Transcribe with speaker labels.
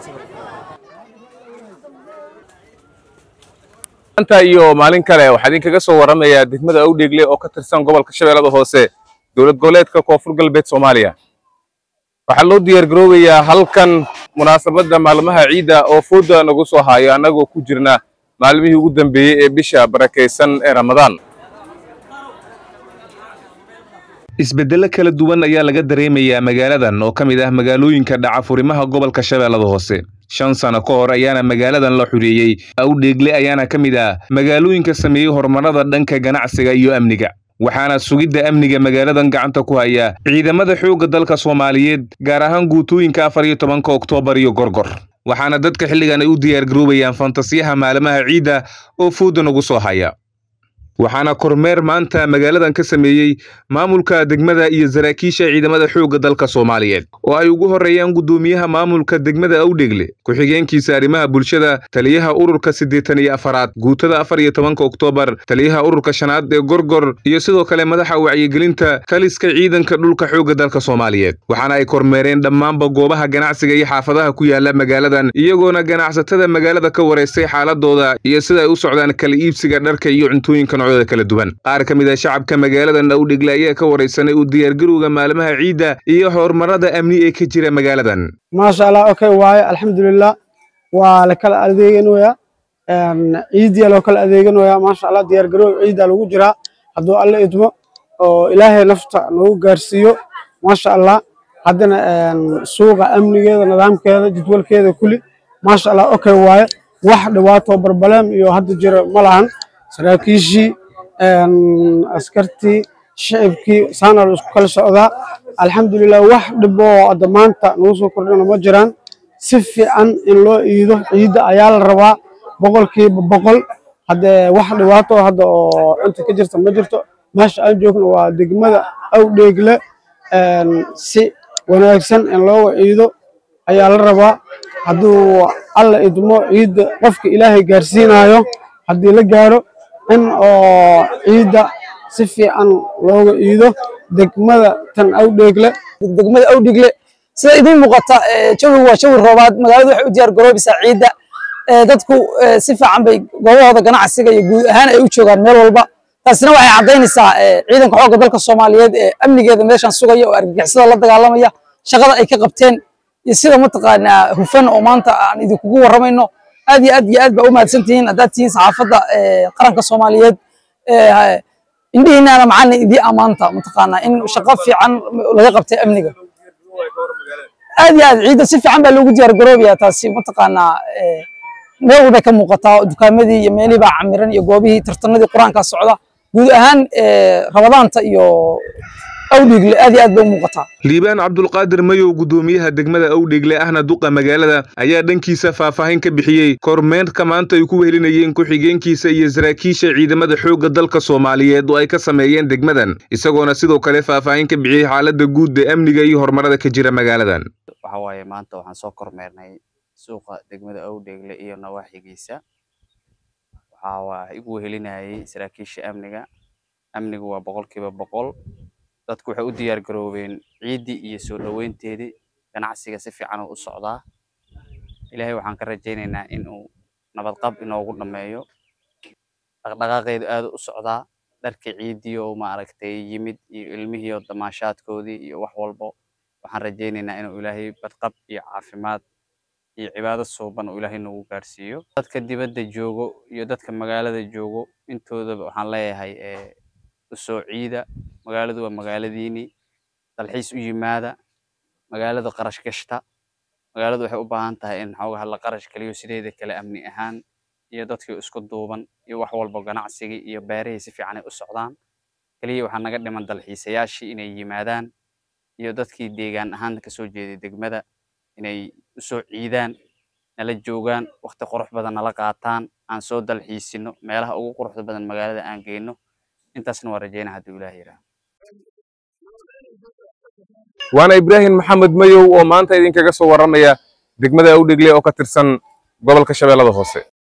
Speaker 1: maanta iyo maalin kale waxaa idinkaga soo warramayaa degmada awdheegle oo ka tirsan gobolka shabeellada hoose dowlad goboleedka koonfur galbeed soomaaliya waxaa loo diyaar garoobayaa halkan munaasabadda maalmaha ciidda oo fooda nagu soo haayo annagoo ku jirna maalmihii ugu dambeeyey ee bisha barakaysan ee ramadaan isbeddelo kala duwan ayaa laga dareemayaa magaaladan oo ka mid ah magaalooyinka dhaca furimaha gobolka shabeellada hoose shan sano ka hor ayaana magaaladan la xureeyey awdheegle ayaana ka mid ah magaalooyinka sameeyey horumarada dhanka ganacsiga iyo amniga waxaana sugidda amniga magaaladan gacanta ku haya ciidamada xoogga dalka soomaaliyeed gaar ahaan guutooyinka afar iyo tobanka oktoobar iyo gorgor waxaana dadka xilligan ay u diyaar garoobayaan fantasiyaha maalmaha ciidda oo fooda nagu soo haya waxaana kormeer maanta magaaladan ka sameeyey maamulka degmada iyo saraakiisha ciidamada xoogga dalka soomaaliyeed oo ay ugu horreeyaan guddoomiyaha maamulka degmada awdhegle ku-xigeenkiisa arrimaha bulshada taliyaha ururka siddeetan iyo afaraad guutada afar iyo tobanka oktoobar taliyaha ururka shanaad ee gorgor iyo sidoo kale madaxa wacyigelinta taliska ciidanka dhulka xoogga dalka soomaaliyeed waxaana ay kormeereen dhammaanba goobaha ganacsiga iyo xaafadaha ku yaala magaaladan iyagoona ganacsatada magaalada ka wareystay xaaladooda iyo sida ay u socdaan kala iibsiga dharka iyo cuntooyinka kala duwan qaar ka mid a shacabka magaaladan awdhegle ayaa ka waraysanay u diyaargarowga maalmaha ciidda iyo horumarada amni ee ka jira magaaladan
Speaker 2: maasha allah okay waaye alxamdulilah waa la kala adeeganoyaa ciidiya loo kala adeeganoyaa maasha allah diyaargarowga ciidda lagu jiraa hadduu alle idmo oo ilaahay nafta noogu gaarsiiyo maasha allah haddana suuqa amnigeeda nidaamkeeda jadwalkeeda kuli maasha allah okay waaye wax dhibaato barbaleem iyo hadda jira ma lahan saraakiishii askartii shicibkii saana la isku kala socdaa alxamdulilah wax dhiboo hadda maanta nagu soo kordhina ma jiraan si fiican in loo iido ciidda ayaa la rabaa boqolkiiba boqol haddee wax dhibaato hadda oo inta ka jirta ma jirto meesha aan joogno waa degmada awdheegle si wanaagsan in looga ciido ayaa la rabaa hadduu alla idmo ciidda qofka ilaahay gaarsiinayo haddii la gaaro in oo ciidda si fiican looga iido degmada tan awdheegle
Speaker 3: degmada awdheegle sida idiin muuqata jawigu waa jawi roobaad magaaladu waxay u diyaar garoobaysaa ciidda dadku si fiican bay goobahooda ganacsiga iyo guud ahaan ay u joogaan meel walba taasina waxay caddaynaysaa ciidanka xoogga dalka soomaaliyeed ee amnigeeda meeshan sugaya oo argagixisada la dagaalamaya shaqada ay ka qabteen iyo sida mataqaanaa hufan oo maanta aan idinkugu warramayno aad iyo aad iyo aad baa u mahadsan tihiin haddaad tihiin saxaafadda qaranka soomaaliyeed indhihiinaana macalin idii ammaanta mataqaanaa in shaqo fiican laga qabtay amniga aad iyo aad ciidda si fiican baa loogu diyaar garoobayaa taasi mataqaanaa meel walbay ka muuqataa dukaamadii iyo meelihii baa camiran iyo goobihii tartanadii qur-aankaa socda guud ahaan rabadaanta iyo awdheegle aad iyo aad bay u muuqataa
Speaker 1: liibaan cabdulqaadir mayow guddoomiyaha degmada awdheegle ahna duqa magaalada ayaa dhankiisa faahfaahin ka bixiyey kormeerka maanta ay ku wehelinayeen ku-xigeenkiisa iyo saraakiisha ciidamada xoogga dalka soomaaliyeed oo ay ka sameeyeen degmadan isagoona sidoo kale faahfaahin ka bixiyey xaaladda guud ee amniga iyo horumarada ka jira magaaladan
Speaker 4: waxa waaye maanta waxaan soo kormeernay suuqa degmada awdheegle iyo nawaaxigiisa waxaa waa igu wehelinayay saraakiisha amniga amnigu waa boqolkiiba boqol dadku waxay u diyaar garoobeen ciiddii iyo soo dhoweynteedii ganacsiga si fiican u socdaa ilaahay waxaan ka rajaynaynaa in uu nabadqab inoogu dhammeeyo dhaqdhaqaaqeedu aad u socdaa dharkii ciiddii oo maaragtay yimid iyo ilmihii oo damaashaadkoodii iyo wax walbo waxaan rajaynaynaa inuu ilaahay badqab iyo caafimaad iyo cibaado suuban uu ilaahay noogu gaarsiiyo dadka dibadda joogo iyo dadka magaalada joogo intoodaba waxaan leeyahay usoo ciida magaaladu waa magaaladiinii dalxiis u yimaada magaalada qarash gashta magaaladu waxay u baahan tahay in xoogaha la qarash geliyo sideeda kale amni ahaan iyo dadkii isku duuban iyo wax walba ganacsigii iyo beerihii si fiican ay u socdaan keliya waxaa naga dhiman dalxiisayaashii inay yimaadaan iyo dadkii deegaan ahaan kasoo jeeday degmada inay usoo ciidaan nala joogaan waqti qurux badan nala qaataan aan soo dalxiisino meelaha ugu quruxda badan magaalada aan geyno intaasna waa rajeynaa hadduu ilaah yidhaah
Speaker 1: waana ibraahim maxamed mayow oo maanta idinkaga soo warramaya degmada awdhegle oo ka tirsan gobolka shabeellada hoose